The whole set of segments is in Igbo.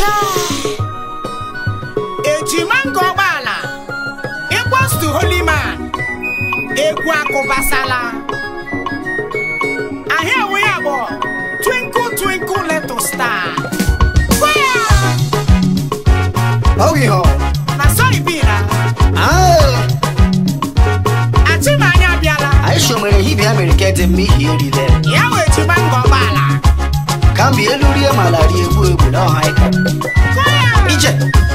ejima nga ọgbaala equals to holy man egwu akụbasala ahịa enwe ya bụ twinkle twinkle little star Fire! Ọ bụ ihe ọ. na sorry bina Ah, achịmanya abịala anyị shomere hibia mere ka ede mmehie erile ya wee ejima nga ọgbaala ka mgbe elu rie ma ala rie egbu egbu na ọha ịka Fire! ije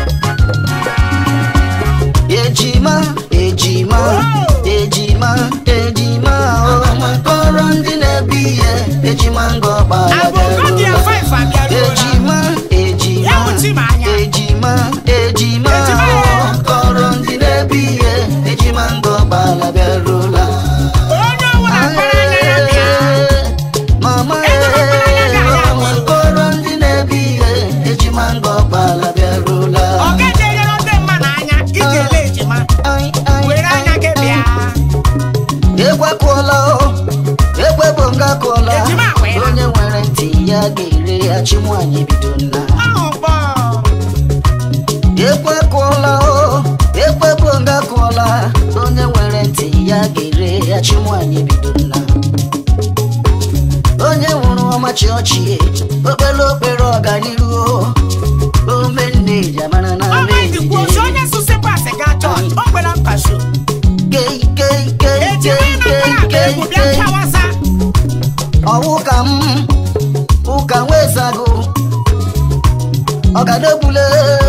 ejima ejima ejima ejima ọma kọrọ ndị na-ebi ihe ejima nga ọkpara Abụgo dị ya five abịaruola. ejima ejima Ya wụchi m anya. ejima ejima Ejima ya. kọrọ ndị na-ebi ihe ejima nga ọkpara bịaruola onye ọbụla kpara anya ya bịa mama Ejima kpara anya ya ya ọma kọrọ ndị na-ebi ihe ejima nga ọkpara bịaruola ọ gaghị enyere ndị mmadụ anya iji ele ejima Ai, ai, were anya gị bịa ekwekụọla o ekwe bụ nga kụọla Ejima wee. onye nwere ntị ya ga-ere ya chi nwaanyị bido nna ahụ bọ ekwe kụọla o ekwe bụ nga kụọla onye nwere ntị ya ga-ere ya chi nwaanyị bido nna onye nwụrụ ọmachi ọchị okpere okpere ọganiru ome nne jamana na ọma ejikwa ozu onye sụsị pasị gaa chọọchị o kwere nkasho kei kei kei ejima kei na akpara akpa kei egwu kei bịa kei chawasa ọwụ ka m ụka nwezago ọgadogbule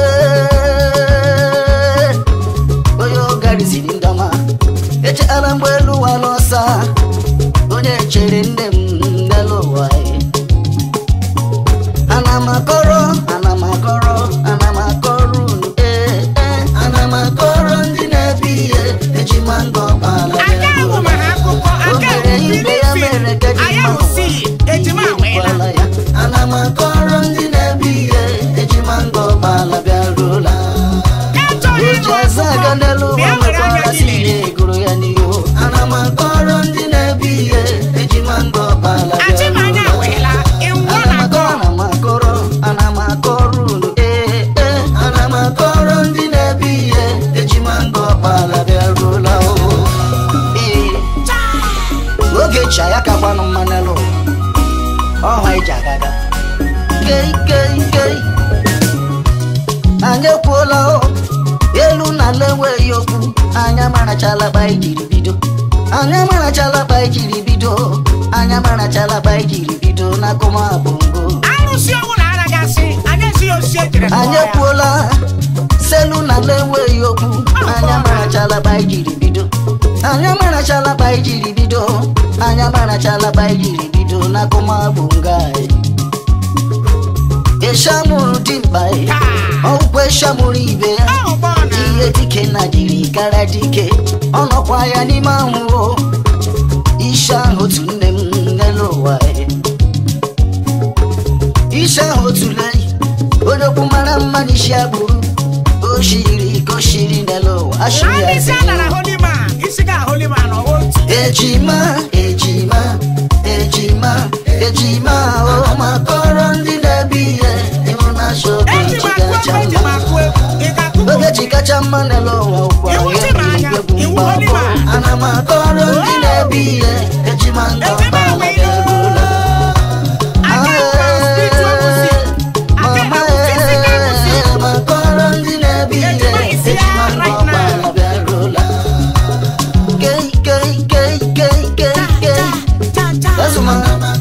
onye ogariziri ndọma echeghala mgbe elu ụwa n'ọsa onye chere nne m n'elu ụwa ana m akọrọ ana m akọrọ ana m akọrọ unu ee ee ana m akọrọ ndị na-ebi ihe ejima ngọ kpala aka ahụ mara akụkọ aka ahụ filifi anya ahụ si ejima weela ana m akọrọ ndị na-ebi ihe ejima ngọ kpala bịaruola achọghị ịnụ uche eze aga n'elu ụwa bịa were anya mekwara gị si lere na-egoro ya n'ihu ana m akọrọ ndị na-ebi ihe ejima ngọ kpala achịmanya bịaruola weela ịnwụọ ana na m akọrọ gọọ ana m akọrọ ana m akọrọ unu ee ee ana m akọrọ ndị na-ebi ihe ejima ngọ kpala bịaruola o ee oge cha ya kakwanụ mma n'elu ụwa ọha iji agaga kei kei kei anyị ekwuola o elu na ala enweghị okwu anya marachala kpa ijiri bido anya marachala kpa ijiri bido anya marachala kpa ijiri bido na kụma bongo arụsị ọbụla anaghị asị anya esighị osisi ejiri anyị kpọọ ya ekwuola selu na ala enweghị okwu anya marachala kpa ijiri bido anya marachala kpa ijiri bido anya marachala kpa ijiri bido na kụma bongo anyị eshamụrụ dimkpa ọgwụkwa eshamụrụ ibe ya ahụ bọ na ihe dike na jiri kara dike ọ nọkwa ya n'ime anwụrụ isi ahụ otu nne m n'elu ụwa e. isi ahụ otu leyi onye okwu mara mma n'isi agbụrụ o shiri ka o shiri n'elu ụwa ashiri na ya isi a nara holima isi ga holima na ọwa otu ejima ejima ejima ejima o makọrọ ndị na-ebi ihe ịhụ na shoke eji m akụ chigacha egwu eji m mma akụ egwu ị ga-akụkọ oge ji kacha mma n'elu ụwa ụkwa Iwu ya ji m anya, egwu iwu mgbapụ. Oliver. ana m akọrọ ndị na-ebi ihe ejima nga Ejima ọkpala wee bịarula aka ekwe spiritual music aka mama ekwe physical music ee makọrọ ndị na-ebi ihe Ejima isi ya ejima nga right now. ọkpala bịarula kei kei kei kei kei kei Ezuma.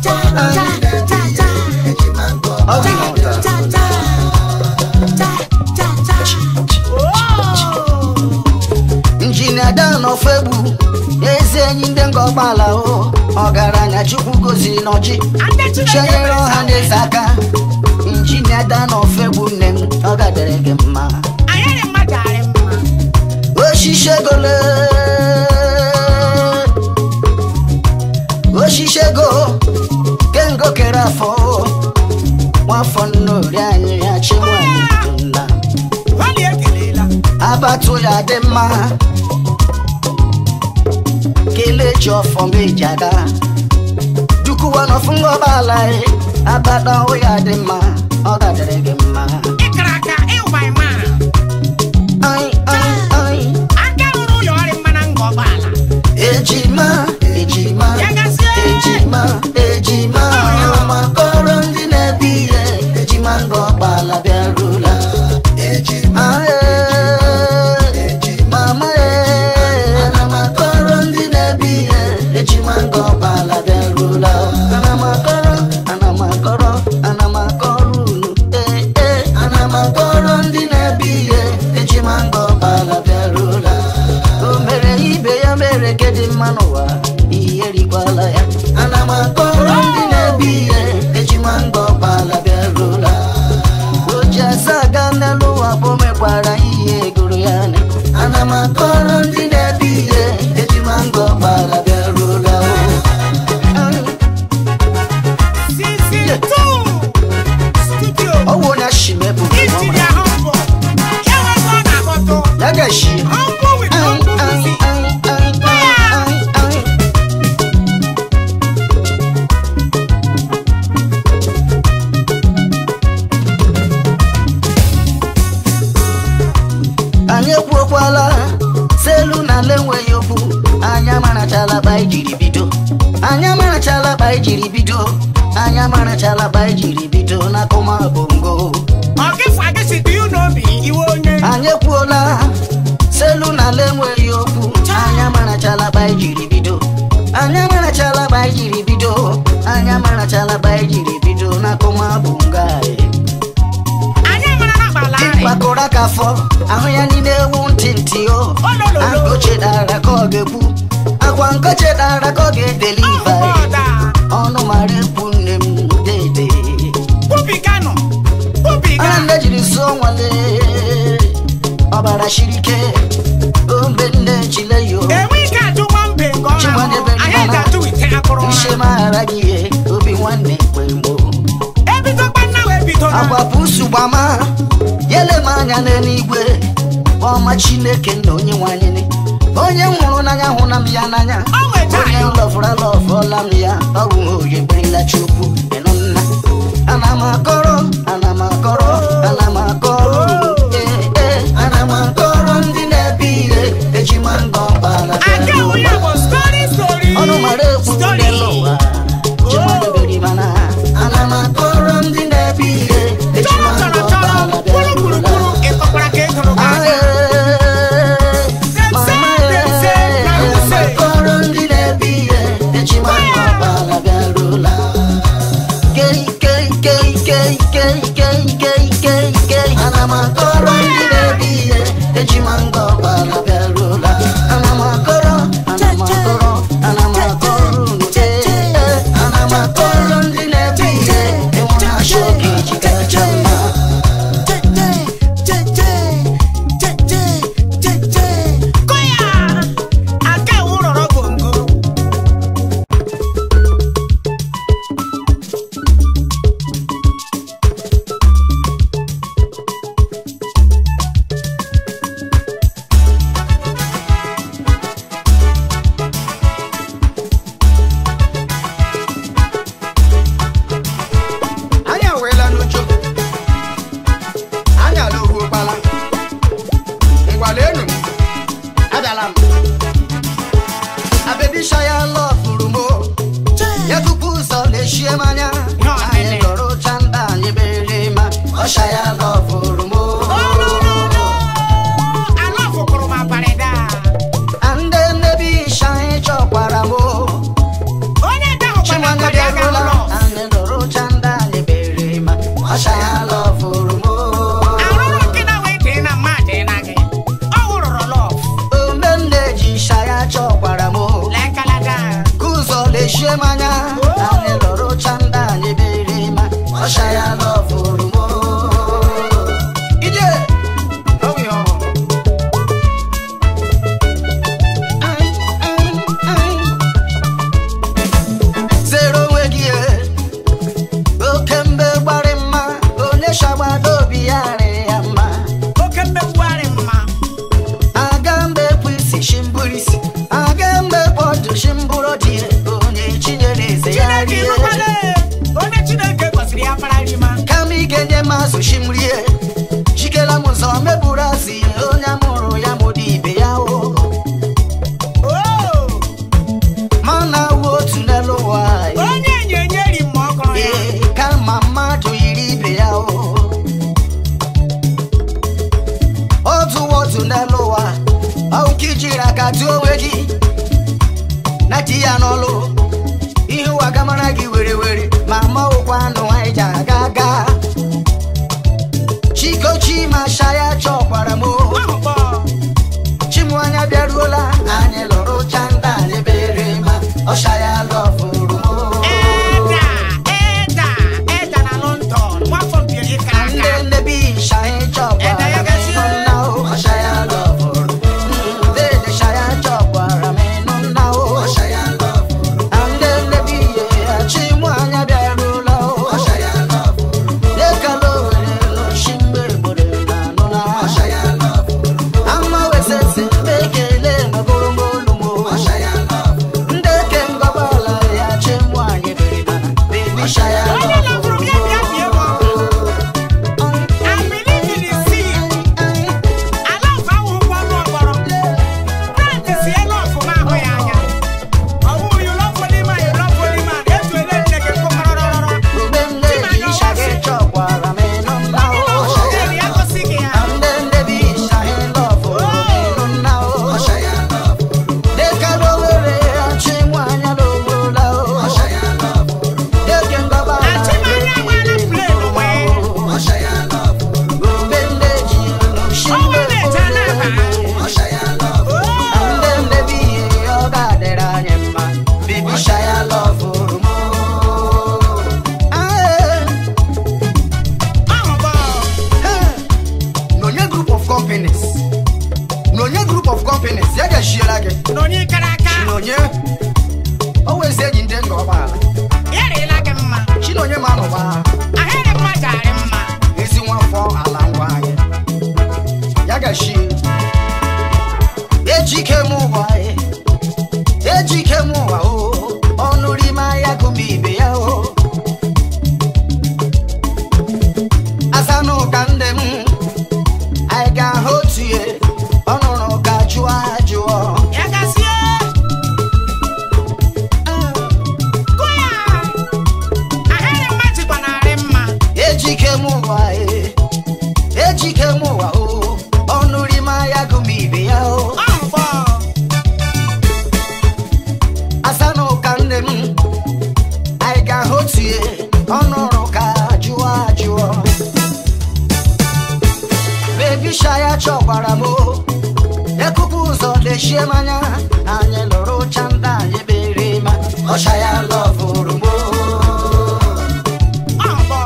Ọ bụ ihe ọta. injinia dan ofegbu ezi enyi ndị nga ọgbala o ọgaranya chukwu goziri n'ọjị chenyere ọha na eze aka injinia dan ofegbu nne m ọ gadere gị mma oshishegole oshishego kengo kere afọ nwafọ nnori anyị ya chinwanyị nna abatụ ya dị mma kelee chi ọfọ meji aga dukuwa n'ọfụ ngọbala abata ahụ ya dị mma ọ gadere gị mma ana m akọrọ ana m akọrọ ana m akọrọ unu ee ee ana m akọrọ ndị na-ebi ihe eji mango ọkpala bịarula o mere ibe ya mere ke dị mma n'ụwa ihe rikwala ya ana m akọrọ ndị na-ebi ihe eji mango ọkpala bịarula o ji asa aga n'elu ụwa bụ mekwara ihe gụrụ ya anya ana m akọrọ ndị na-ebi ihe eji mango ọkpala bịarula o Season two. Studio. ọwụ onye ashimebụ Ijiri ahụ mbụ. Ya nwekwa ọ na-akpọtụ. ya ga-eshi Uncle with uncle music. anyị ekwuokwala selu na ala enweghị okwu anyị amarachala ba ijiri bido anyị amarachala ba ijiri bido anyị amarachala ba ijiri bido n'akụma bongo Ọ gịfụ agịsị do you know me? Iwe onye. anyị ekwuola selu na ala enweghị okwu anyị amarachala ba ijiri bido anyị amarachala ba ijiri bido anyị amarachala ba ijiri bido n'akụma bongo anyị Anyị mara na agbala anyị. mkpakọrọ aka afọ ahụ ya niile ewu ntị ntị o Olololo. akụ chedara ka ọ ga-ekwu akwa nkọ chedara ka ọ ga-edeliva Ọda. ọnụ mara ekwu nne m dede Kwubiganụ. Kwubiga. ana nne jiri so nwale ọbara shiri ike ombe nne chile yo Enwe ike ajụ nwambe nke ọ Chimadebe na-ahụ. Anyị Ndana. ga-ajụ ite akụrụ nshe ha. maghara gị ihe obi nwanne kwe mgbo Ebidokwa nna wee bido na. agwapusu gbama yele m anya n'eluigwe ọma chineke na onye nwanyị onye m hụrụ n'anya hụ na m ya n'anya O nweta onye anyị. lọfụra lọfụọla m ya ọ bụ oye berela chukwu ịnụ nna ana m akọrọ ana m akọrọ ana m akọrọ ee ee ana m akọrọ ndị na-ebi ihe eji mango ọkpala Aka onye bụ story story. ọnụ mara ekwu Story. n'elu ụwa jimadebere mana ana m akọrọ ndị na-ebi ihe eji Chọrọ mango chọrọ chọrọ. ọkpala Kwuru kwuru bịarula kwuru. Ịkọkwara ka ị gụrụ gị anya. mama akọrọ ndị na-ebi ihe eji mango ọkpala bịarula kei kei kei kei kei kei kei kei kei ana m akọrọ ndị na-ebi ihe eji mango ọkpala bịarula ana m akọrọ ana m akọrọ ana m akọrọ unu ee ee ana m akọrọ ndị na-ebi ihe enwe na-achọ oge eji kacha mma Kụya. Aka ewu rọrọ bongo. anyị aweela n'ucho anyị ala ohu ụkpala ngwala enu m abịala m abebisha ya lọfụrụ m o. ya tupu ụzọ na-echie m anya Nọ, anyị nene. lọrọ ụcha nda anyị bere ma ọsha ya lọfụrụ m o. Ala fụkwuru m abalị daa. ndị nnebi isha anyị chọkwara m o. Onye ede ahụ gbara Chinwanne abalị aga bịarụla ụlọ. anyị lọrọ ụcha nda anyị bere ma ọsha ya lọfụrụ m o. Arụrụ nke na wee dee na mmadụ ị na gị. Ọ wụrụrụ lọf. ome nne ji isha ya chọkwara m o. Lee kalaga. kụzọ lechie m anya anyị lọrọ ụcha ndị anyị bere ma ọsha ya lọfụrụ m ije ọwụyo. Ai, ai, ai. zere onwe gị e. oke mbe gbarị mma onye shagbado obi ya rị ya mma Oke mmegbuarị mma. aga mbe kpụ isi shimburu isi aga mbe kpọdụ shimburu dị onye chinyere eze ya Chineke rie ịrụkwala. Onye Chineke gọziri ya mara rima. kama ị ga-enye m azụ shimrie jikela m ụzọ meburu azụ ihe onye amụrụ ya mụrụ ibe ya o Oo. ma na awụ otu n'elu ụwa Onye enyenye ri mma ọ gụrụ ya. ee kama mmadụ yiri ibe ya o otu otu n'elu ụwa ọwụ ka ijiri aka tụọ onwe gị na di ya n'ọlụ ihe ụwa gamara gị were were chọkwara m o. ekupu ụzọ lechie m anya anyị lụrụ chanda anyị bere ma ọcha ya lọvụrụ m o. ọbọ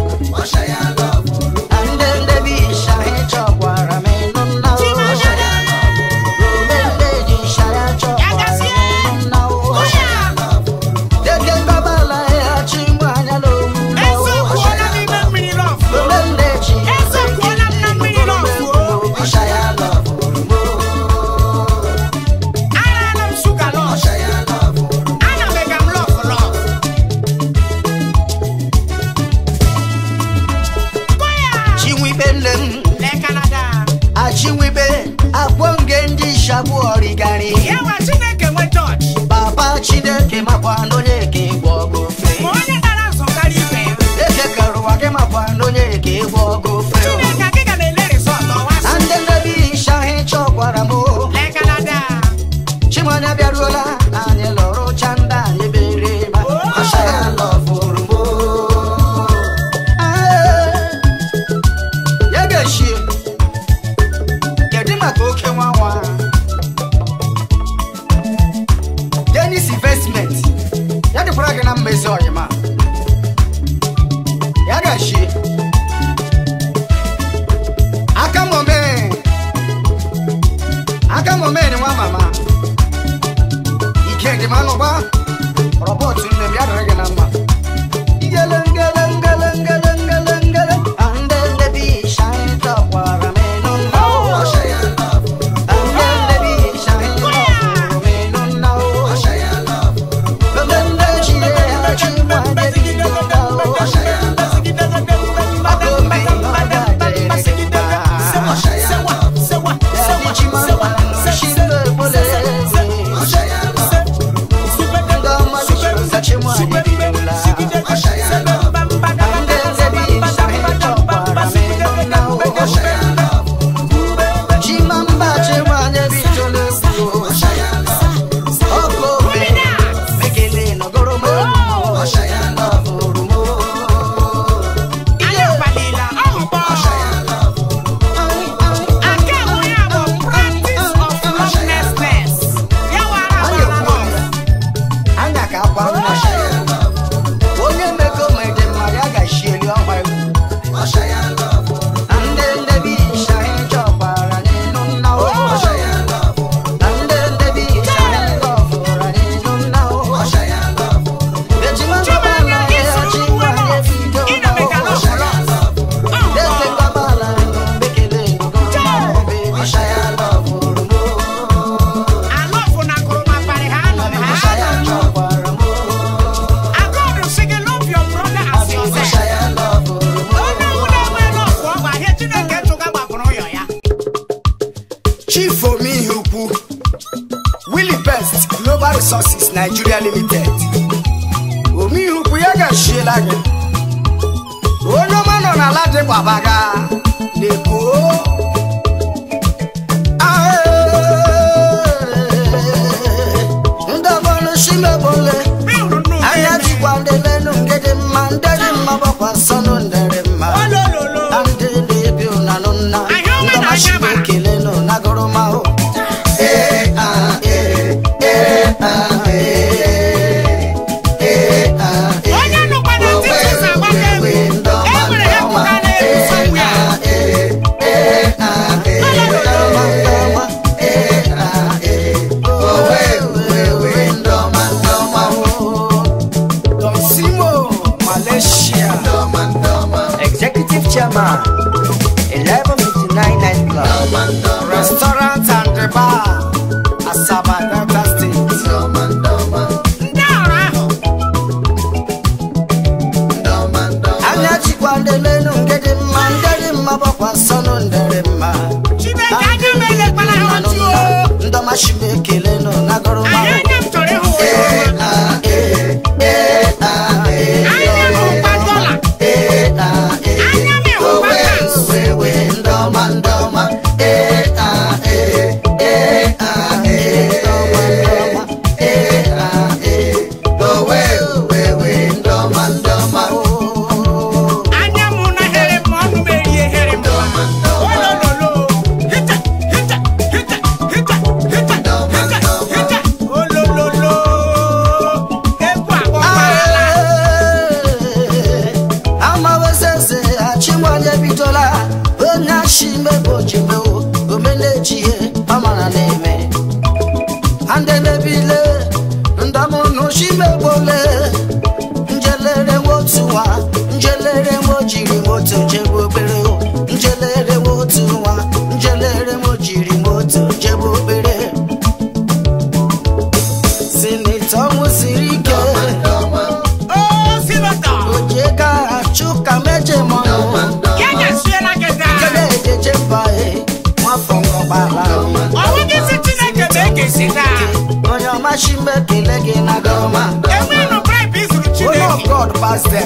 ndị ndị bi isha anyị chọkwara m ịnụ nna o. Chimamanda. Ome ndị ji isha ya chọkwara m ịnụ nna o. Dede gbabala ya chi mụ anya n'owu na o. ezekwuola n'ime mmiri lọfụ Ome ndị ji ezekwuola m na mmiri lọfụ ọcha ya lọvụrụ m o. arala m shuga lọfụ ana m ega m lọfụ lọfụ Koya! Chinwibe nne m Lee Canada. achịnwibe akwọ nge ndị shagbu ọrịgarị Ya nwa Chineke nwe chọọchị papa chineke makwa n'onye ka ịgwọ ọgụ ofe ma onye dara nsọ karịa ibe ya eke karụwa gị makwa n'onye ka ịgwọ ọgụ ofe Chineke akị ga na-ele resọt ọwa na sị ndị nnebi isha ahị chọkwara m o. Lee Canada. chimanya bịaruola anyị lụrụ chanda anyị bere ma ọsha ya lọfụrụ m o. Ah, ya ga-eshie kedu maka oke nwa nwa denis investment ya dịkwara gị na mmezi ọyịma ya ga-eshie aka mome aka mome ni nwa mama ike dị ma nụgba rọbọt nne m ya dịrị gị na mma Ngele, ngele, ngele, ngele, ngele, ngele. Ande ndebi shine takwara menu nao. Ande ndebi shine takwara menu nao. Bebe nde chide ya chimwa ndebi nao. Ako me yoga jere gba. Yadi chimamba shinde bole. Ndama lishoza chimwa ndebi nula. Ande ndebi shine takwara menu nao. Chimamba chimwa ndebi tole kuo. Oko me mekele nogoro mo. Lọfụrụ mo. Anyị abalịla ọhụbọ. Nke bụ ya bụ practice of lawlessness. Ya wara Anyị agbala ekwu lọfụ. ya. Anya ka akwa nwa. Onye mego mede mma ya ga-eshieli ọgba egwu. Na ndị ndebi isha anyị chọkwara n'ịnụ nna o. Na ndị ndebi isha anyị gọfụrụ n'ịnụ nna o. Ejima gbabala ya chi gbanye bido Ị na na mega o. lọfụ lọfụ. Eze gbabala mbekele nogoro ma ọ bụ isha ya lọfụrụ mo. Alọfụ na akụrụma parị ha anọ ha Isha ya anọ. chọkwara mo. Agọdụ sị gị love your brother as yourself. Isha ya lọfụrụ mo. Onye ọbụla enwe lọfụ ọ bụ ahịa Chineke chụga gbapụrụ ụyọ ya. Chief Omihi Ukwu Willie Best Global Resources Nigeria Limited Omihi Ukwu ya ga-ashiela gị onye ọma nọ n'ala dị gbabaga na-ekwo ndị ọbọlụ shimebole Bịụrụ nnụ anya mmiri. jikwa ndị lenu nke dị mma ndị dị mma gbakwa nsọnụ ndịrị mma Olololo. na ndị na-ebi ụnanụ nna Ahịa ọma na ndọmachi ahịa bara. ekele nụ nagụrụmahụ ee ah ee ee ah ee ee ah ee Onye nụkwa na titi ụzọ agbaka egwu. E nwere ya pụta n'elu somewhere. Don Simo, Malaysia. Executive Chairman, 1159 Night Club.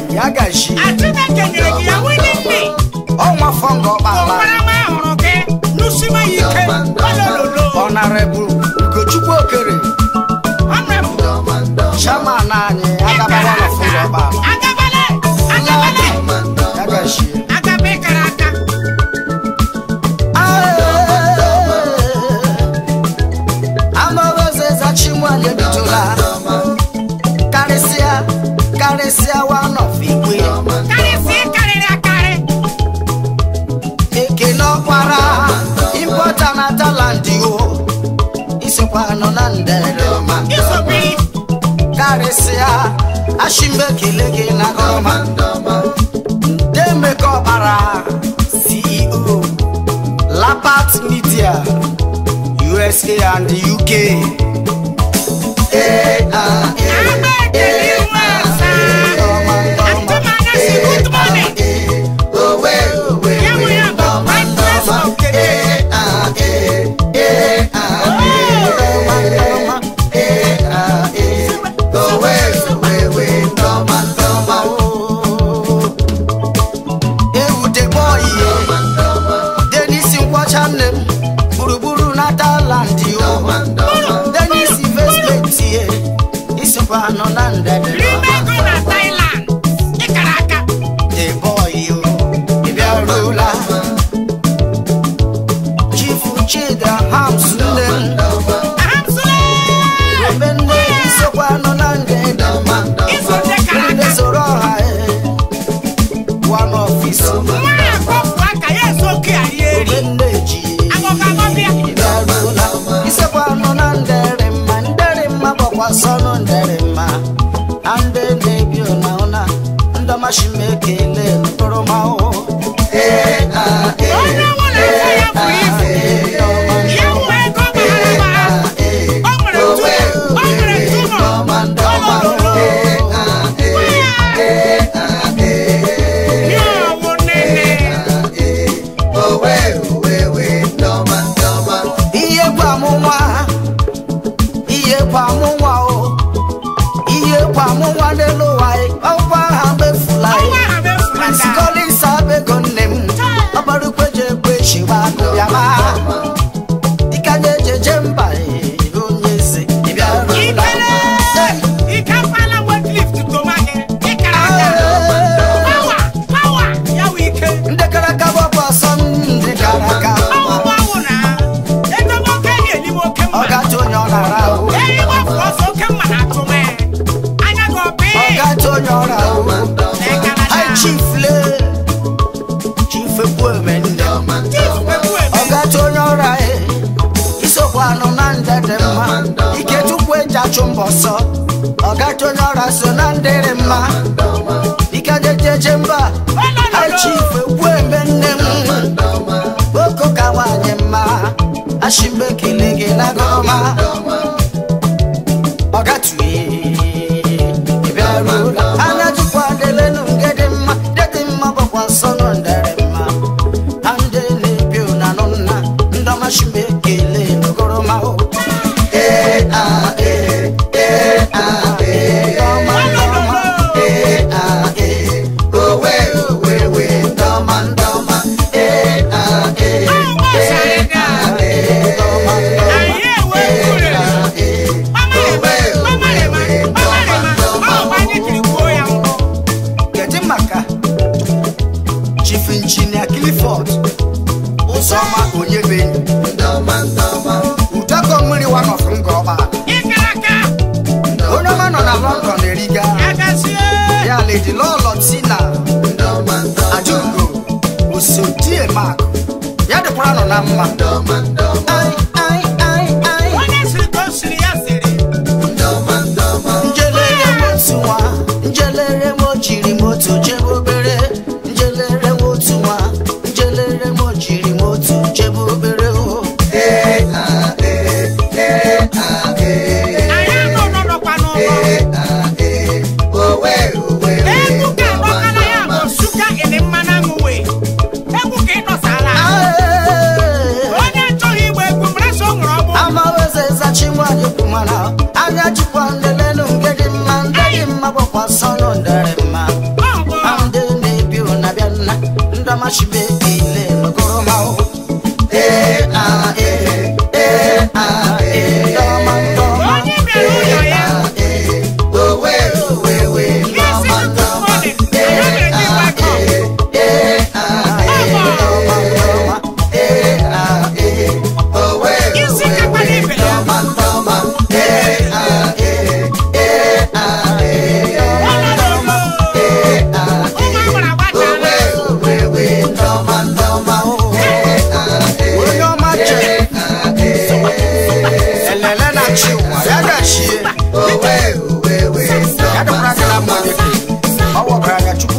ya gashi a Chineke nyere gị ya willingly ọnwa fọngọ ọkpala ụkwara ma hụrụ gị nụsima ya ike olololo ọnarebụ ugochukwu okere honorable chairman anyị agabara na fọngọ ọkpala agabale agabale ya gashi agabe kara aka amaozezachimwanye bidola karịsịa karịsịa one of igwe karịsị karịrị akarị ekele ọkpara impọta na talandi o isikwa nọ na nderema isobiri karịsịa ashimbe ekele gị na gọma demeka ọkpara ceo lapat media usa and uk Eh, ah, eh, agba ekele iwe asa atụmanya si good morning ya nwe ya bụ brightness of the day ewudegboihe denis nkwọcha nne m gburugburu na taland o denis investment ihe isokwa nọ na ndede rime ego na Thailand ịkara aka deboyi o ịbịarula chifu chida hams nne m ahamsule ebe nne isokwa nọ na ndede iso ndị kara ndị aka soro ọha one office nwa ya kpọpụ aka ya eso oke ya rie eri ebe nne ji agọgagọbịa ịbịarula isekwa nọ na ndere mma ndere mma bụkwa sọnụ ndere mma na ndị na-ebi ụna ụna ndọmashima ekele mkpụrụmahụ onye nwere afọ ya buru ibu ya nwe ego bara ụba o nwere tu o nwere tumọ olololo ya ọwụ nene ihe kwa amụnwa ihe kwa amụnwa o ihe kwa amụnwa n'elu ụwa anyị, ọkwa ha mefula ọnwa anyị. ha mefulata Prince Collins abego nne m ọgbarukwe ji egbe chiwa akụ ya ma dịka na-ejeje mba ee, onye eze ịbịarula ikele ike akwala weglift toma gị ịkara aka pawa pawa ya wụ ike ndị kara aka gbapụ ọsọ ndị kara aka ọwụwa wụ na edobe oke ehi eliwe oke ọ mma gacha onye ọ nara ahụ ehi gbapụ ọsọ oke mma na-atụ mee anya gị ọpị ọ gacha onye ọ nara ahụ Hi, chief le chief ekwueme nne ọ gacha onye ọra e isokwa anụ na ndede mma ike tupu eji achụ mbọ ọsọ ọ gacha onye ọra so na ndịrị mma ike jejeje mba Hi, chief ekwueme nne m oko ka nwanyị mma ashimbe ekele gị na gọma ọ gatụghị ịbịarula anya jikwa delenu nke dị mma dị dị mma bụkwa nsọ nọ ndere mma na ndị na-ebi ụna nụ nna ndọmashimbe ekele n'ogoroma o ee ah ee ee ah ee ọma ndọma ee ah ee owe owe we ndọma ndọma ee ah ee ee ah ee ndọma ndọma kedu maka chief injinia clifford ụzọma onyebenyi udoko mmiri wanọfụ nga ọgbaala onye ọma nọ na london eriga ya ledi lọlọ tina ajugo osodie mak ya dịkwara nọ na mma Ai, ai, ai, ai. njelere m otu nwa njelere m ojiri m otu jebe obere njelere m otu nwa njelere m ojiri m otu jebe obere o Onye achọghị igba egwu mara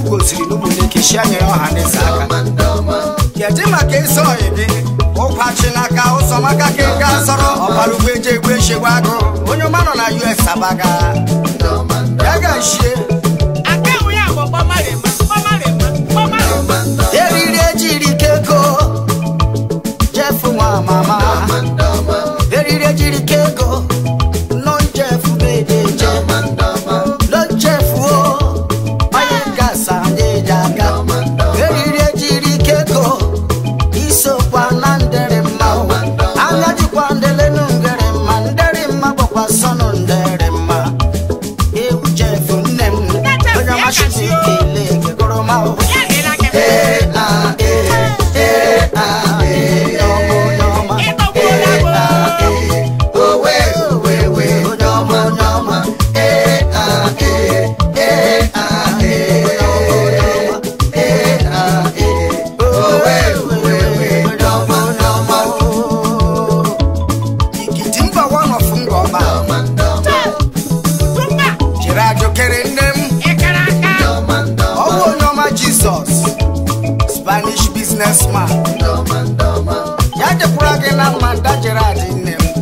gosiri n'ụmụnne keshia nyere ọha n'eze aka kedu maka ịsọ ọyị gị ụkwachilaka ụzọmaka ka ị ga sọrọ ọbara ugbo eji egbu eshegbu agụ onye ọma nọ na us abaga ya ga-eshie aka enwe ya bụ gbọmarịma gbọmarịma gbọmarịma eriri ejiri kego jefu nwa mama eriri ejiri kego nọ jefu bedeje nọ jefu o onye gasa na-eji aga eriri ejiri kego isokwa na ndịrị mma o. anya jikwa ndelenu ngere mma ndịrị mma gbakwa sọnụ ndịrị mma ewu jefu nne m onye ọmasị ekele gegoro ma o ya hịra gị Ee, ah, ee, ee, ah, ee, ọmọ, onye ọma. ịtọgbuola Ee, bụ ah, ee, owe, owe, owe, onye ọma, onye ọma. Ee, ah, ee, ee, ah, ee, onye ọma, onye ọma. Ee, ah, ee, owe, owe, owe, onye ọma, onye ọma, oo. ikiti mba wanofu ngọba tumba jiri ajụkere nne m ịkara aka ọwụ onye ọma jizọs spanish businessman ya dịkwara gị na mma nda jere adị nne m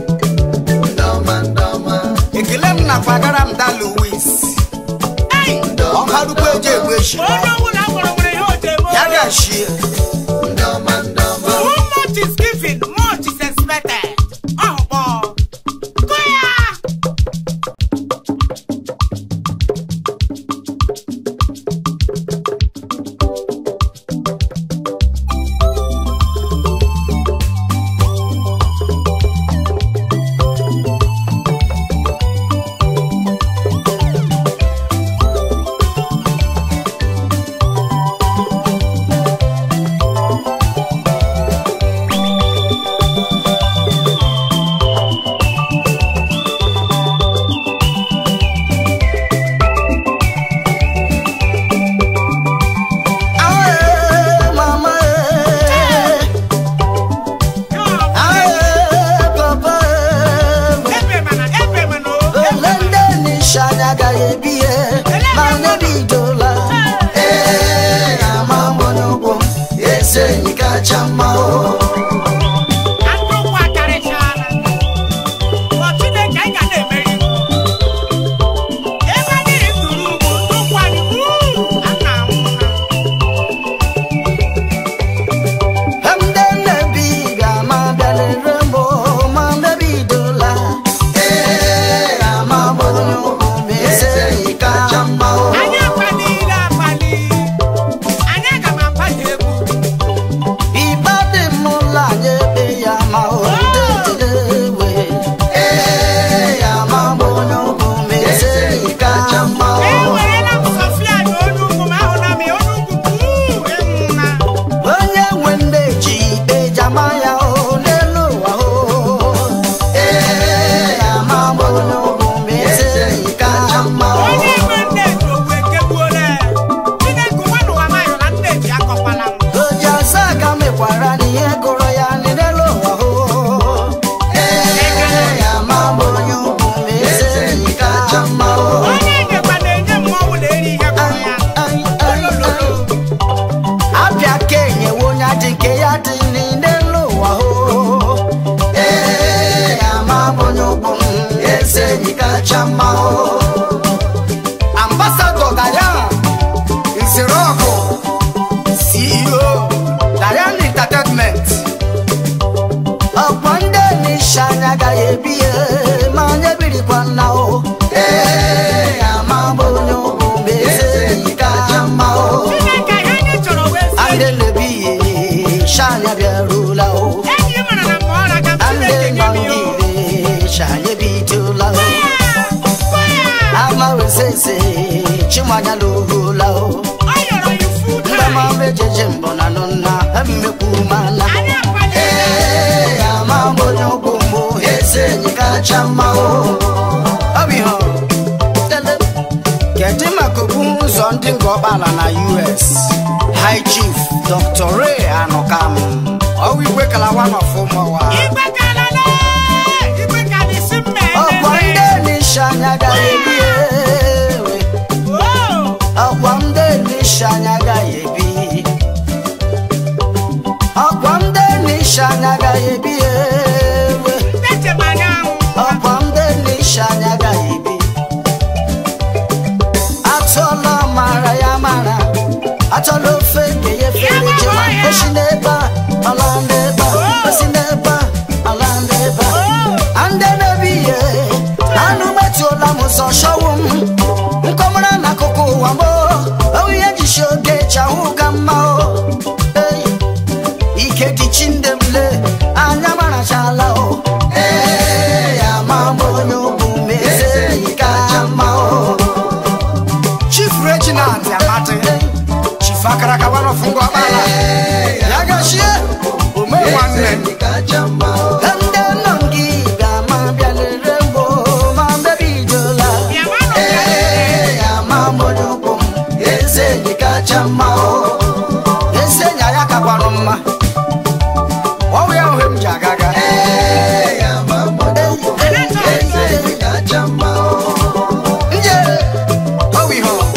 ekele m nakwa gara m da louis ei ọharukwu eji egbu eshi onye ọbụla gwara nwere ihe o ji eme ya ọrụ. ga-ashie Who much is given, much is expected. Oh, boy. Go ya. Ah, ee, mama, ee. Ah, ee, papa, ee. Ebe mana, ebe mana, oh. Ele ndị nisha anya agaghị ebi ihe ma na-ebidola ee ama m onye ụkwụ m eze enyi kacha mma o Andụ ụkwụ akarịchaala. Ọ Chineke, anyị ga na-emeri. Ebe anyị tụrụ ugwu, ndụ ụkwụ anyị, wuu, a na-anwụ ha. ndị nnebi ga-ama bịalere m o, ma na-ebidola ee ama m onye ụkwụ m eze enyi kacha mma o Anyị akpalila akpali. Anyị aga m akpali egwu. Iba dị m ụlọ anyị ebe ya ma o dedele ewe ee ama m onye ụkwụ m eze enyi kacha mma o Ewerela m Sofia na onye ugwu m ahụla m ya, onye ugwu kwuu, ịnwụna. onye nwe nne ji ejama ya o n'elu ụwa o ee ama m onye ụkwụ m eze enyi kacha mma o Onye nwe nne ji owu ekegbuola ya. Chineke ụwa n'ụwa m ayọla nne ji akọkwala m. oji asa ka mekwara n'ihe gụrụ ya n'elu ụwa o ee ama m onye ụkwụ m eze enyi kacha mma o Onye nyekwa na-enye mmọnwụ na-eri ihe kụrụ ya. Ai, ai, ai. abịa ka enyewe onye adị nke ya dị n'elu ụwa o ee ama m onye ụkwụ m eze enyi kacha mma o ambasadọ dayan nzirọkụ ceo dayan entertainment ọkwa ndị nisha anya agaghị ebi ya ma anya birikwa nna o ee ama m onye ụkwụ m eze enyi kacha mma o Chineke ihe anyị chọrọ wee sị. ndị na-ebi ya shanya bịarula o Enyi mara na mma ọra ka ndị Chineke nye nọ m ya o. n'ire shanya bidola o Gwa ya. amawesese chimanya lohula o Ọ yọrọ ya ufu ndị taa. ma mejeje mbọ na nụna mmekwu mana Anyị akpalila. ee ama m onye ụkwụ mbụ eze enyi kacha mma o ọ bụ ihe ọrụ kedu maka okpu ụzọ ndị nga ọgbala na us high chief dr ray anụkam ọwụ igwe kalawa n'ọfụmọwa Igwe kalala. Igwe ka dị si mma ọkwa ememe. ndị nisha anya gaghị ebi ewe Oh. ọkwa ndị nisha anya isi oge chahụ ka mma o Ei, ike dị chindemle anya marachala o Ee, ama m onye ugwu ma eze enyi kacha mma o chief reginald amadi chief akaraka one of ngwabala ya gachie ome nwanne ndị nọ gị ga-ama bịalere mgbo ma mbebidola Ee, ama m onye ugwu m eze enyi kacha mma o ezi enyi ya kakwanụ mma ọwụ ya ohe m ji agaga nje ọwụ ihe ọ.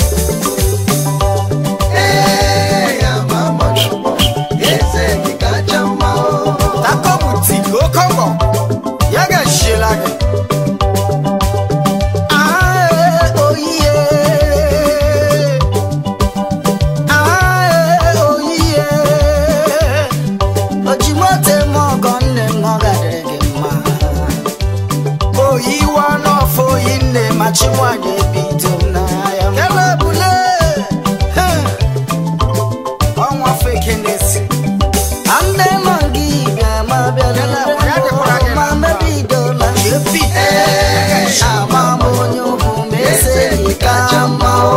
takobuti okongo ya gachiela gị Ae, oyiye. Ae, oyiye. Ojimote m ọgọ nne m ọ gadịrị gị mma oyiwa n'ọfọ oyi nne ma ma chi nwanyị ebido m n'ahịa m. kele ebule ọnwa feke na-esi Nne m gị bịa ma bịa Ya dịkwara gị ma na mma. mebidola epi ama m onye ugwu ma eze gị kacha mma o.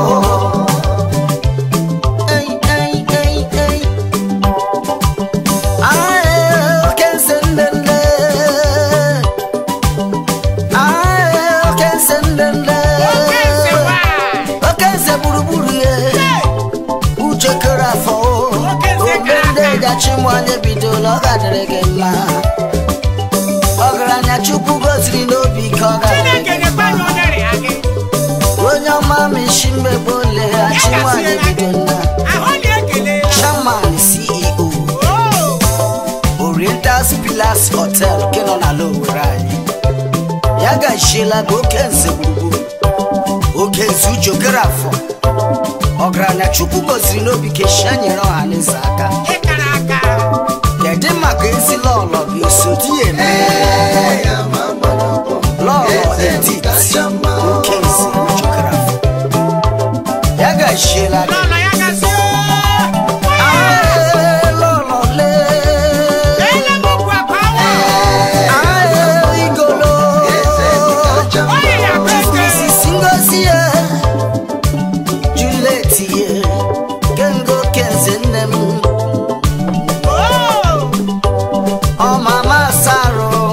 Ei, ei, ei, ei. Ae, oke nze nne nne. Ae, oke nze nne nne. Oke nze gburugburu ye. Uche kere afọ o. Oke nze Ogbe kere ndị aka. gachi nwanyị bidola ọ gadịrị gị mma. Ọgaranya Chukwu goziri n'obi ka ọ gadịrị gị mma. onye ọma ma isi mmegbu ole achị nwanyị bido nna chairman ceo oriental pillars hotel nke nọ n'ala owere anyị ya gachiela gị oke nze gburugburu oke nze ujokere afọ ọgaranya chukwu goziri n'obi keshia nyere ọha n'eze aka kedu maka ezi lọlọ gị osodi ya eme lọlọ edit oke nze ujokere afọ ya gachiela gị Ae, lọlọ lee Ae, igolo Mrs. Ngozi ye Juliet ye Kengo kenze nne m Ọ mama Saro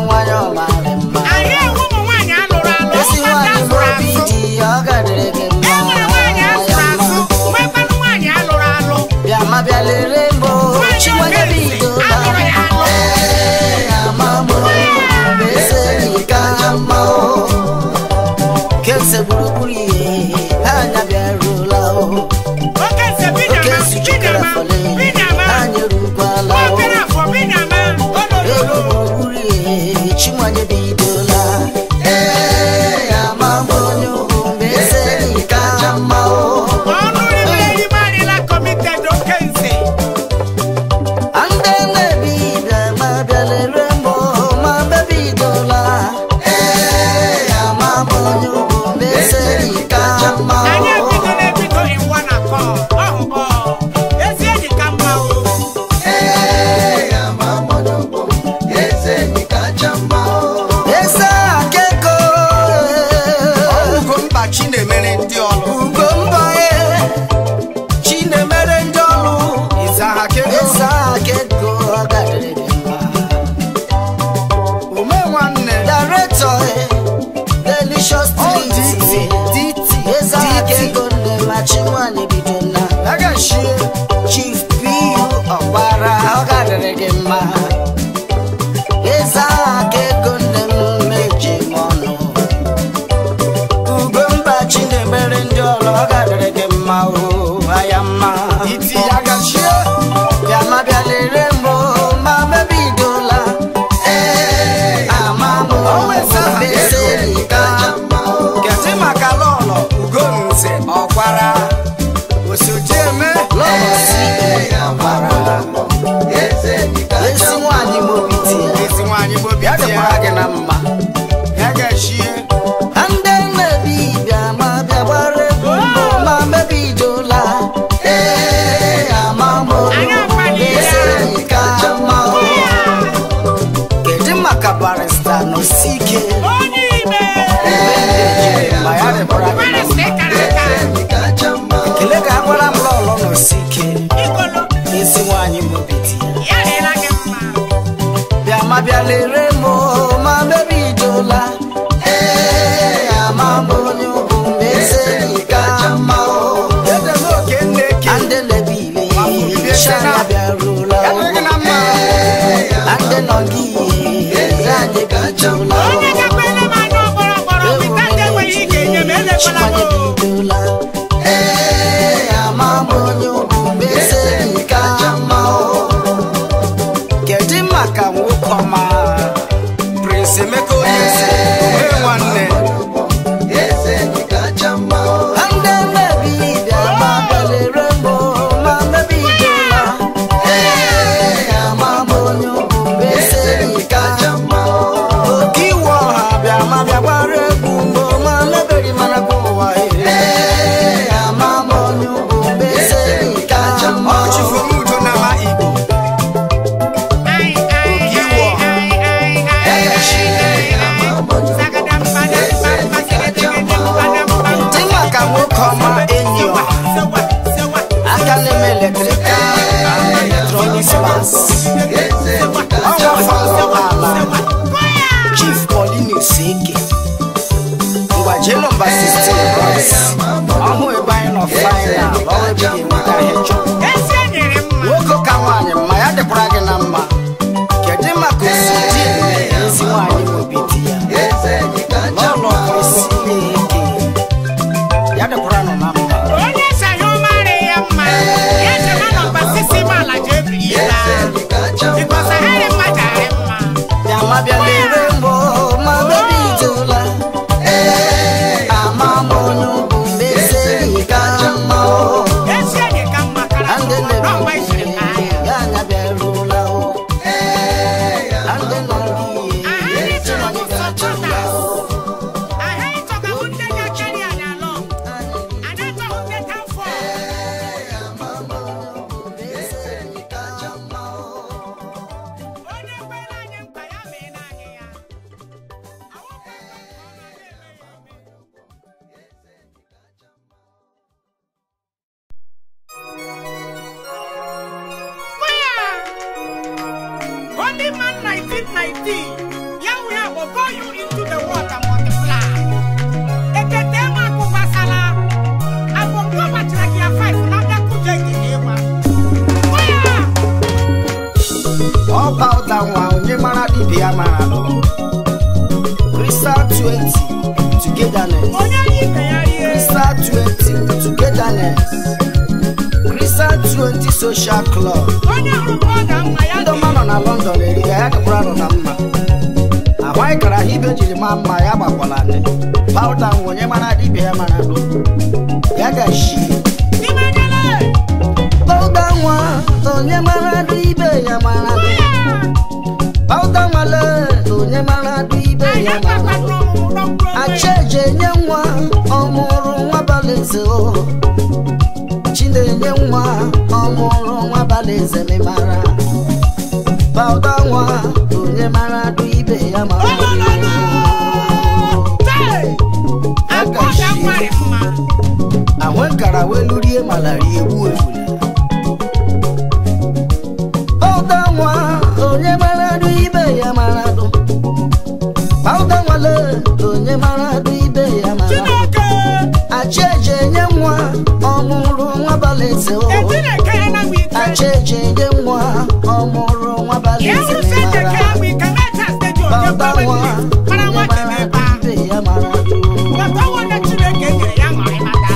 electrical and electronics parts ọnwa fọrọ ala chief paulinus eke ngwa jee nọmba 16 boys ọhụ ebe anyị nọ final ọrụ ebe ga-enweta ihe chọrọ ezi enyere mma nwoke ka nwaanyị mma ya dịkwara gị na mma kedu maka osi di eme ezi nwaanyị n'obi di ya n'ụlọ kwesị na-eke ya dịkwara nọ na mma onye sayo mara ya mma ya chema nọmba sisi m ala ji ebiri ya bikọsa ha dị mma jari mma ya ma bịa lere mbọ ma bebi itola ama m onye ugwu mezi ka mma o ezi enyi ka mma kara ndị n'ọgba isiri na-ebi n'ahịa ya anya bịarula o na ndị nọ n'ihe ahịa ịchọrọ bụ sọtọtas ahịa ịchọga bụ ndị ga-akarị anyị alọ anyị achọghị ndị ka fọ onye kwere anyị mkpa ya mee n'anyị ya awụkwa ka ọ na-eme Fire! Only man 1919. Yeah, we have will go you into the water multiply. Ekete ma kubasala. Abo kwa matraki ya five. Nanda kuja ikiwa. Fire! ọba ụda nwa onye mara dibịa mara nọ crystal 20 togetherness Onye yi ka ya rie. crystal 20 togetherness crystal 20 social club Onye hụrụ ka ọ ga-mma ya ndị dị. ọma nọ na london eriga ya dịkwara nọ na mma ahụ anyị kara ha ibe jiri maa mma ya gbakwala nị pauda nwa onye mara dibịa ya mara nọ ya gashi N'ime nyele. pauda nwa onye mara ibe ya mara nọ Fire! pauda nwale onye mara ibe Anyị ya mara agbakwa nọ n'ọmụmụ n'ọmụmụ. achaeje nye nwa ọmụrụ nwa balaeze o chinenye nwa ọmụrụ nwa balaeze memara bauda nwa onye mara dụ ibe ya mara Hey! Akọ ga nwere mma. ahụ nkara welu rie malaria egbu efula bauda nwa onye mara dụ ibe ya mara dụ bauda nwale onye mara dụ ibe ya mara dụ Chineke! achaeje nye nwa ọmụrụ nwa balaeze o Chineke ya na wike. achaeje nye nwa ọmụrụ nwa Ya balaeze wụ sị mara Chineke ya wike na-eche stadium ya bauda gbawe nwa ndị mara onye nwa dị mara n'ebe a. ibe ya mara Bata nwanne Chineke nyere ya ṅụrị maka.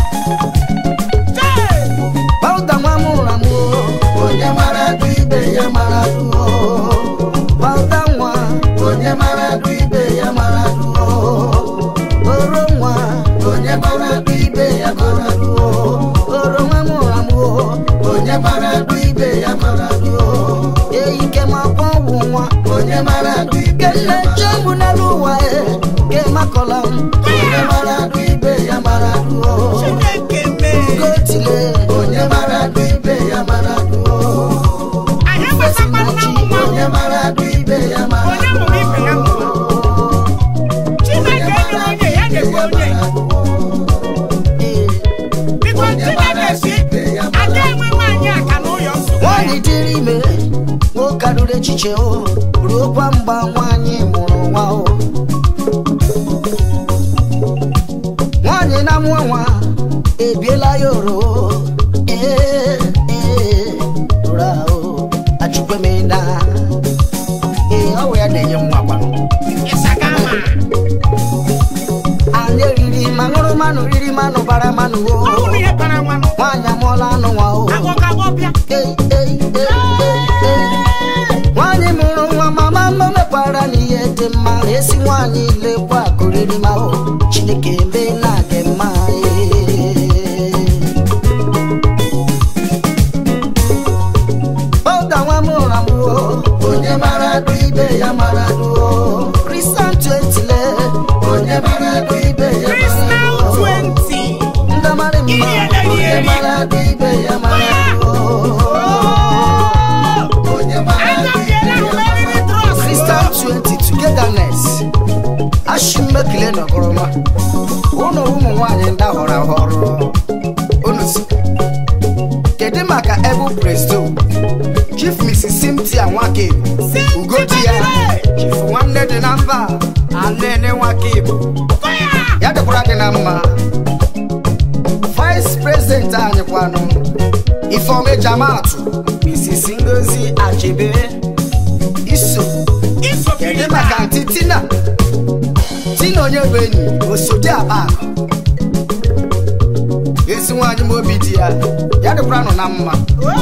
Hey! bauda nwa mụrụ amụ onye mara dụ ibe ya mara dụ bauda nwa onye mara dụ ibe ya mara dụ oro nwa onye mara dụ ibe ya mara dụ oro nwa mụrụ amụ onye mara dụ ibe ya mara dụ eyike ma kwọ ọgwụ nwa onye mara dụ ibe ya chegbu n'elu ụwa e ke makọla m onye mara dụ ibe ya mara dụ Chineke mee. gotile onye mara dụ ibe ya mara dụ Anyị gbasakwa nna m nwa. onye mara dụ ibe ya mara Onye mụrụ ibe ya mụrụ. Chineke nyere onye ya nyekwa onye. Biko Chineke si, ada enwe nwaanyị aka n'ụyọ nsogbu. nwanyị dịrị ime nwoke ruru echiche o ruokwa mgba nwanyị mụrụ nwa o nwanyị na-amụ nwa ebiela ya oro ee ee rụrụ ahụ achụkwemena ee ọ wụ ya na-enye nwa gbanụ Ịsaga ma. anyị riri ma ṅụrụ mmanụ riri mmanụ bara mmanụ Ọ o hụrụ ihe bara nwanụ. nwaanyị amụọla anụ nwa o Agwọ ka agwọ bịa. Ei, ei, ei, ei, ei. nwanyị mụrụ nwa mama mma mekwara n'ihe dị mma esi nwanyị lekwa akụriri ma o chineke eme na gị mma Bọga nwa mụrụ amụọ onye mara dụ ibe ya mara dụ Kristian twetile onye mara dụ ibe ya mara Crystal dụ 20. ndị mara mma onye mara dụ ibe ya mara dụ onye mara dụ Agabiela mmeriri trọst. Crystal 20 togetherness ashimekele nọgọrọma ụnụ ụmụ nwaanyị ndị ahọrọ ahọrọ unu si kedu maka ebu presto chief mrs cynthia nwake ugodi ya chief nwanne dị na mba anene nwake igbo ya dịkwara gị na mma vice president anyị kwanụ ifeome jamatụ mrs ngozi achebe iso kedu maka ntị tina tina onye bụ enyi osodi aba ezi nwaanyị ma obi dị ya ya dịkwara nọ na mma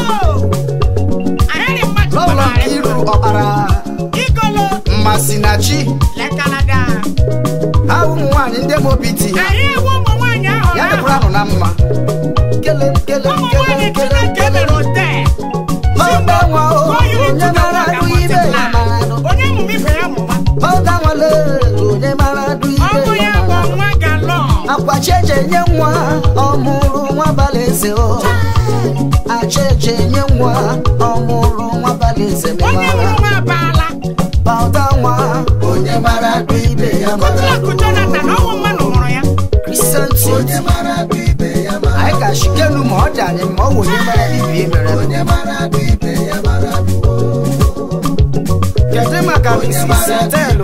lọlọ iru ọkpara mmasị na chi ha ụmụ nwaanyị ndị ma obi dị ya ya dịkwara nọ na mma kele kele kele kele kele ọba nwa o onye mara adụ ibe ya mara adụ ọga nwale onye mara adụ ibe ya mara adụ akwacheche nye nwa ọmụrụ nwa balaeze o acheche nye nwa ọmụrụ nwa balaeze memara bauta nwa onye mara adụ ibe ya mara adụ kristianti anyị ka shikenu ma ọ dị anyị ma ọ wụ onye mara ibie mere kedu maka mrs telu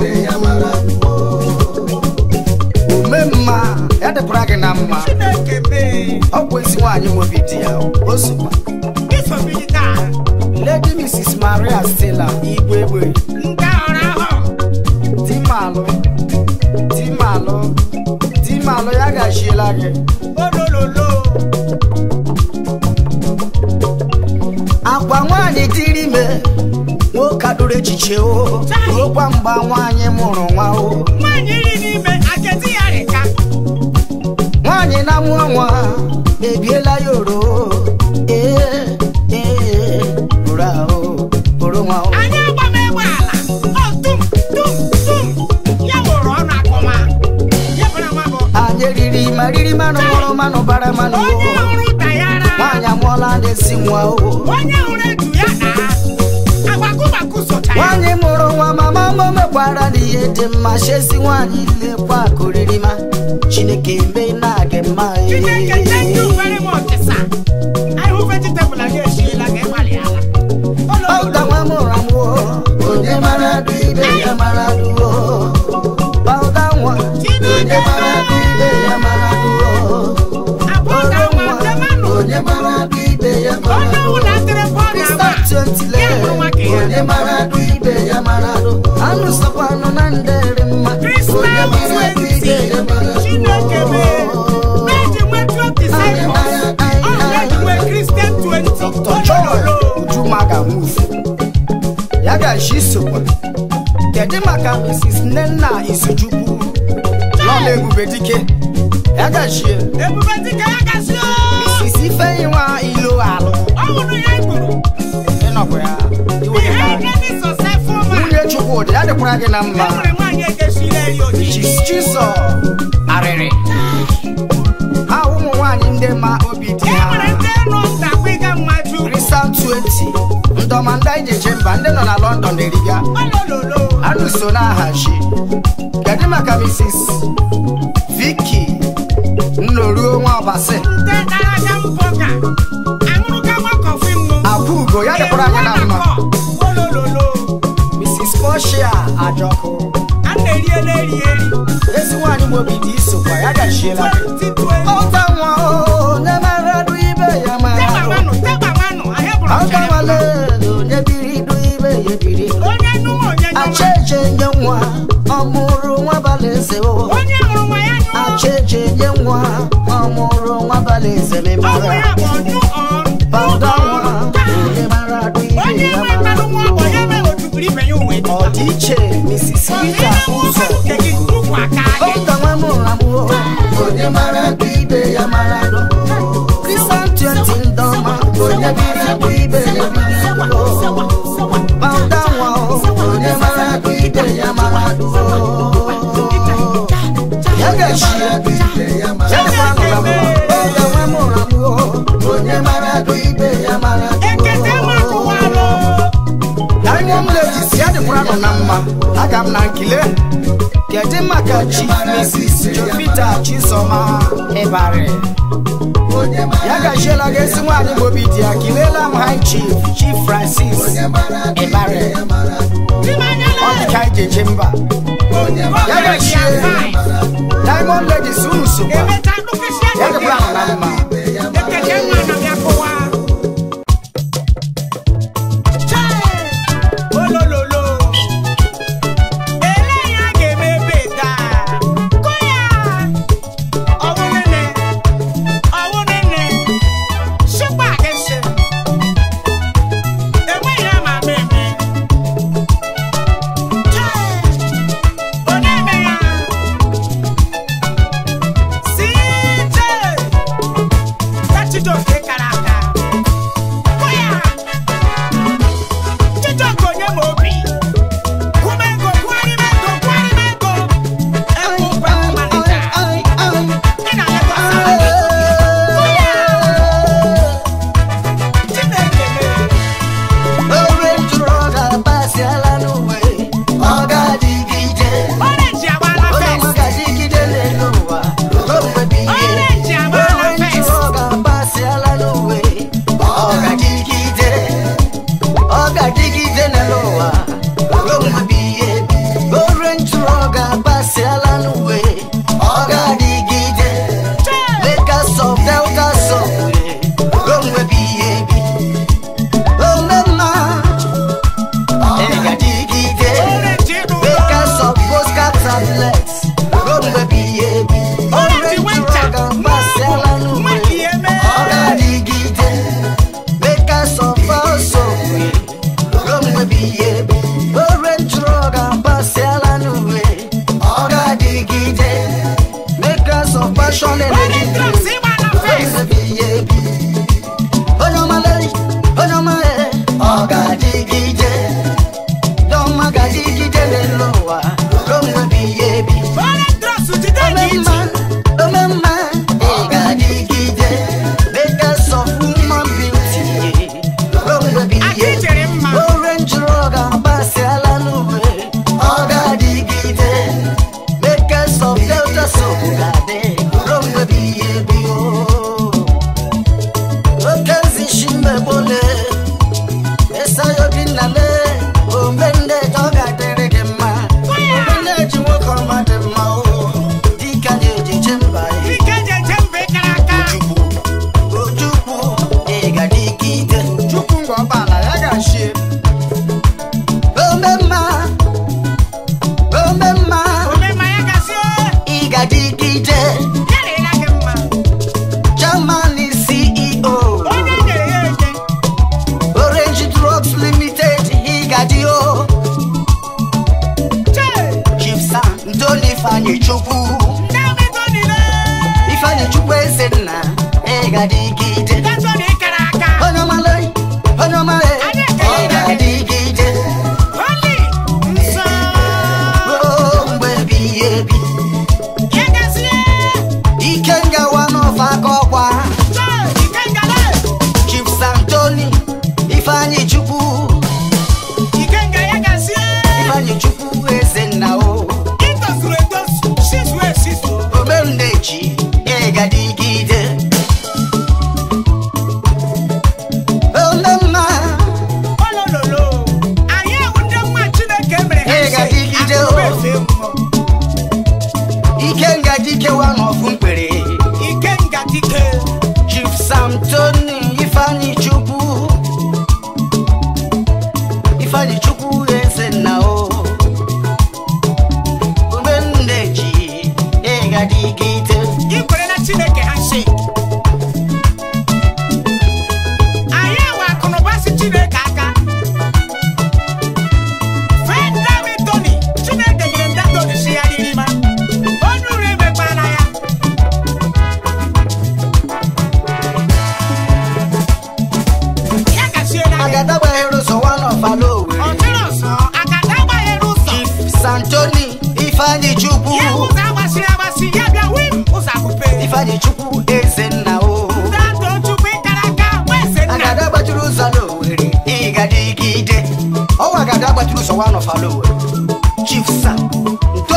ume mma ya dịkwara gị na mma ọ bụ ezi nwaanyị nwobi di ya ozugbo lady mrs maria stella igwe egbe dimalụ dimalụ dimalụ ya gachiela gị akwa nwaanyị dịrị ime nwoke adụrụ echiche o ruokwa mgba nwaanyị mụrụ nwa o nwaanyị na-amụ nwa ebiela ya oro ee ee oro ahụ oro nwa o Anyị agbamegbe ala ọ tum tum tum ya wụrụ ọnụ akụma ya bara nwa bụ anyị eriri ma riri manụ mụrụ manụ bara manụ onye o hụrụ dayara nwaanyị amụọla na-esi nwa o onye hụrụ etu ya na agbakụgbakụ socha ya nwaanyị mụrụ nwa mama m mekwara n'ihe dị mma chesi nwaanyị lekwa akụriri ma chineke eme na-agị mma Chineke thank you very much sir anyị hụ vegetable anyị esiela ka ịgbalịala Ọga nwa mụrụ amụ o, onye mara adụ ibe ya mara adụ o. Ọga nwa, onye mara adụ ibe ya mara adụ o. abụọ ka nwa ndemanụ onye mara adụ ibe ya mara onye adụ o. ọbụla tere bọọlụ Krista agba twenty ya hụrụ nwa ka ya onye mara adụ ibe ya mara adụ. Anụ sọkwanụ na ndere mma. Krista Onye mara adụ ibe ya mara adụ o. Chineke mee na-eji nwee 20 disciples ọ na-eji nwee Christian 20 Dr. Joy Ujumaga move. Ya gashi sokwa. Kedu maka Mrs. Nnenna Izuchukwu? Lọla Ebube Dike. Ya gashi. ebube dịka ya gasị Mrs. Ifeyinwa Ilo Alụ. ọ hụrụ ya igburu Ịnọkwa ya. Iwe ihe ka. ike dị sọsefụ ma Nwunye Chukwudị ya dịkwara gị na e mma. nwere nwaanyị egeshiri eri ojiji Chis Chiso Arịrị. Ha ụmụ nwaanyị ndị ma obi dị e nwere ha. ndị nọ ndakwa ịga mmaju Kristan 20. Ndọma ndị anyị na-eje mba ndị nọ na London na-eriga. olololo anụ so na-ahachi kedu maka mrs viki nnoruo nwa ọbasi nte dara aga mbọ ka aṅụrụ ka makọfị mmụ akwa ugo ya dịkwara anya na mma olololo mrs poshia ajọkụ a na-eriela eri eri ezi nwaanyị mobi dị isokwa ya gachiela gị 2020 ọta nwa o nemeradụ ibe ya mara tegbamanụ tegbamanụ ahịa bụrụ ọka ọchara nwale onye biri idu ibe ya ebiri onye nụwa onye nụwa acheche nye nwa ọmụrụ nwa balaeze o onye hụrụ nwa ya nyụọ acheche nye nwa ọmụrụ nwa balaeze ọgwụ memara ya bụ ọnyụ ọrụ Pawuda nwa onye mara adụ ibe onye ya nwe mara mmanụ nwa adụ ọgbọ ya mee otugburu ibe ya uwe dị ọ dị iche Mrs. Rita ụzọ nke gị ukwu aka gị Pawuda nwa mụrụ amụ onye mara adụ ibe ya mara adụ Christian twenty ndọma onye biri adụ ibe ya biri adụ Pawuda nwa onye mara adụ ibe ya mara adụ ya gachi ya dịkwa nụ na mma Pawuda nwa mụrụ amụ onye mara adụ ibe ya mara adụ ekete makụwarụ Diamond ladies ya dịkwara nọ na mma aga m na nkile kedu maka chief mrs jovita chisoma ịbarị ya gachiela gị ezi nwaanyị bụ obi dị ya kilela m high chief chief francis ịbare ọ dị ka anyị jeje mba ya gachie diamond ladies unu sokwa ya dịkwara ahụ na mma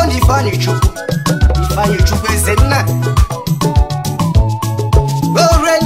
Ore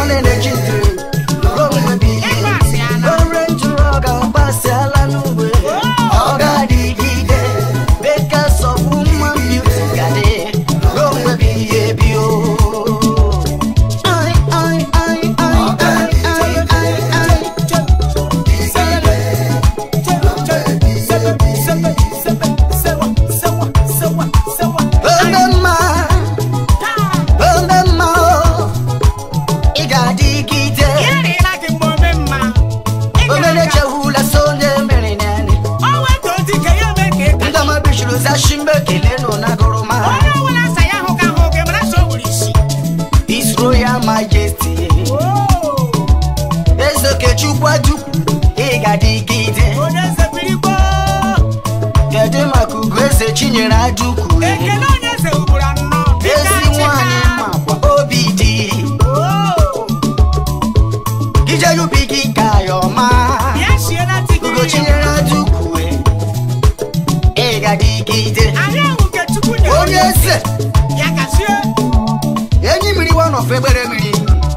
fashion energy drink Rome bi Orange rock agbasiala n'ugwe Ọ ga-adịgide Bakers of woman beauty ga-adị Rome bi ebi o Ai, ai, ai, ai, ai, ai, ai, ai. Ome mma, ome mma o, ị ga-adịgide omenechehula sonye mere nene ndama bishuru zashimbe kelenu na goroma His Royal Majesty ezokechukwu adukwu ị ga-adịgide kedu maka ugo eze chinyere adukwu Ekele onye eze ugboro anọ ezi nwanyị makwa obi dị ijerubi gị ka ya ọma ya shiela ugo tigiri chinyere adukwu ị ga-adịgide anyị ahụ nke chukwu nyere onye eze ya gazie enyi mmiri wanọf egbere mmiri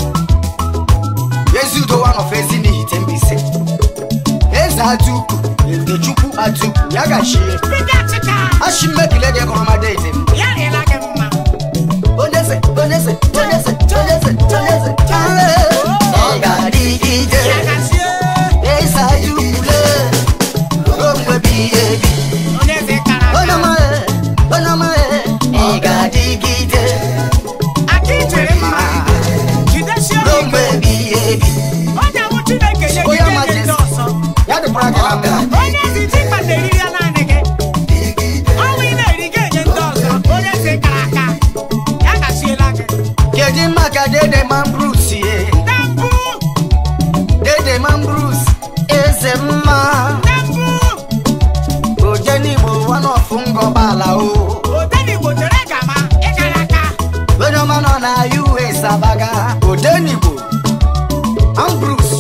ezi udo wanọf ezi n'ihite mbise eze atuku ekechukwu atuku ya gachie dịka achịcha ashi mmekile dị kọrọmadede m ya rịela gị mma onyeze onyeze onyeze onyeze onyeze ọ ga-adịgide ya gazie eze atukule omgbebi ebi onye eze kara aka onamae onamae ị ga-adịgide aka ijere mma jidesie ya ike omgbebi ebi onye awụ chineke nye Onye gị nye Majesty. ndị ọzọ ya dịkwara gị na mma onye ezi tikpa na-eriri ya naanị gị ọnwụ ị na-eri gị enye ndị ọzọ onye eze kara aka ya gaziela gị kedu maka dede man bruce ye na mbụ dede man bruce eze mma na mbụ ojenigbo wanọfụ ngọbala o odenigbo tere gama ịkara aka onye ọma nọ na us abaga odenigbo man bruce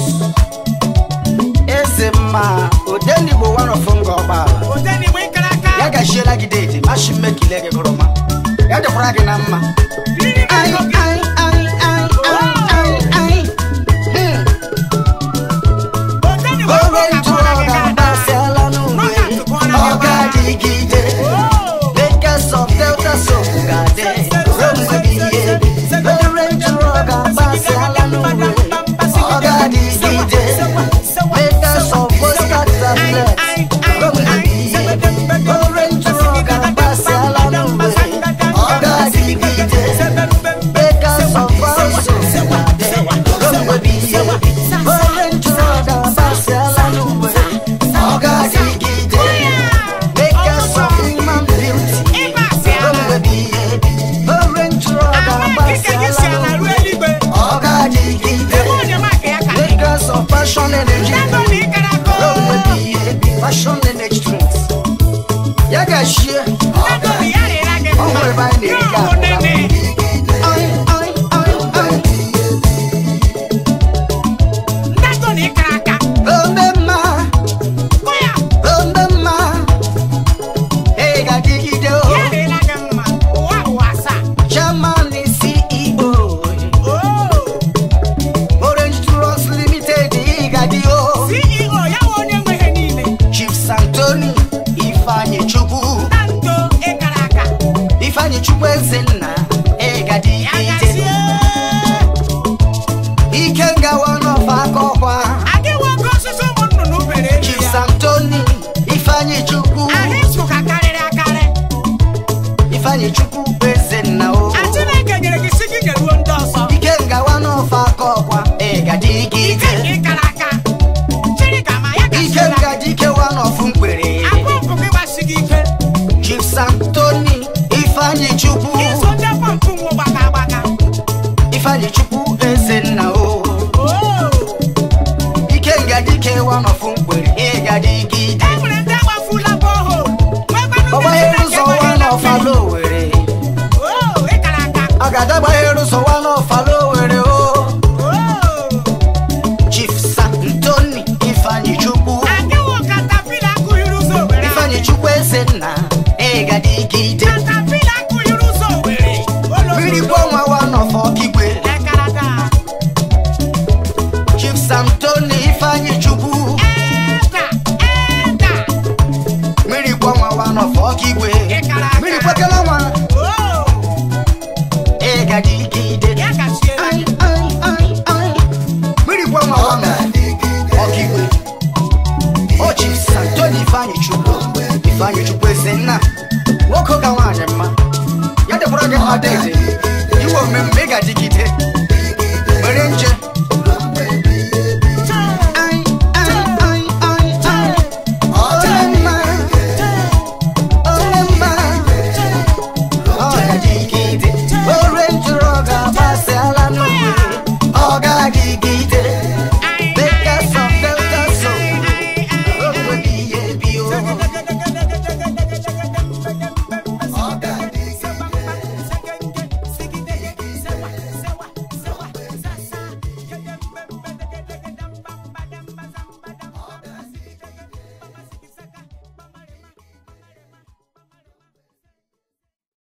eze mma odenigbo wanọfụ ngọbala odenigbo ịkara aka ya gachiela gị dede mashi mmekile gị gụrụma ya dịkwara gị na mma riri Ai, ego gị ai, ai, ai, ai, ai, ai. Hmm. odenigbo Owe ịkara ntụ aka ọ ga-agbasiala n'uwe ọ ga-adịgide Bakers of Delta Soap ga-adị ruo mgbe ebighị ebi. Owe ntụ ọ ga-agbasiala n'uwe ọ ga-adịgide Bakers of Oscar Tablet ruo mgbe ebighị ebi. Owe ntụ ọ ga-agbasiala n'uwe ọ ga-adịgide Bakers of Also ga-adị ruo mgbe ebighị ebi. Owe ntụ ọ ga-agbasiala n'uwe ọ ga-adịgide Bakers of Human Beauty ịba asị ala ruo mgbe ebighị ebi. Owe ntụ ọ ama nkike gị si ga-agbasiala ala ruo n'uwe eluigwe ọ ga-adịgide ebe onye maka ya ka dị Bakers of Passion Energy ebe na ịkara aka ruo mgbe ebighị ebi. Passion Energy Drinks ya ga-achie ebe na ya rịra gị Ọ nwere ebe anyị ya na-eri ọhụ nene Ai, ai, ai, ai. ndego na ịkara aka Ome mma kụ ya ome mma ị ga-adịgide o ya rịra gị mma ụwa ụwa asaa Chairman CEO oo Orange Trust Limited ị ga-adị o ceo ya nwe onye nwe ihe niile Chief Santoni Ifeanyi Chukwu na ndo ịkara aka Ifeanyi Chukwu Ezenna ị ya ga-adịgide gazie Ike ngawa n'ọfa aka ọkwa aga enwe oke osisi ụmụ nnụnụ bere elu Chief ya Santoni Ifeanyi Chukwu ahụ isu ka karịrị akarị Ifeanyi Chukwu Ezenna o a chineke nyere gị si gị nyeruo ndị ọzọ Ike ngawa n'ọfa aka ọkwa ị ike ga-adịgide nke ịkara aka chiri ka ma ya Ike gaziela ngaji ikewa n'ọfụ mkpere apọmpụ gị gbasi gị ike Chief Santoni Ifeanyi Chukwu iso ndị pọmpụ nwa gbaka agbaka Ifeanyi Chukwu Ezenna o oo ike ngaji ikewa n'ọfụ mkpere ị ga-adịgide e nwere ndị agbafula bohol ọgbaghere ụzọ wa n'ọfala Owere oo ịkara aka ọ ga-adagbahere ụzọ wa n'ọfala Owere o oo Chief Santoni Ifeanyi Chukwu agịwo katapila akụghịrị ụzọ owere Ifeanyi Chukwu Ezenna ị ga-adịgide katapila akụghịrị ụzọ owere mmiri gbuo nwa wa n'ọfọ ọkigwe ịkara aka ga-adịgide ya gachiere Ai, ai, ai, ai. mmiri gwa nwa nwa m ọkaigwe ochi santoni ifeanyị chukwu ifeanyị chukwu esi nna nwoke ka nwaanyị mma ya dịkwara gị mma deede iwe omume mgbe ị ga-adịgide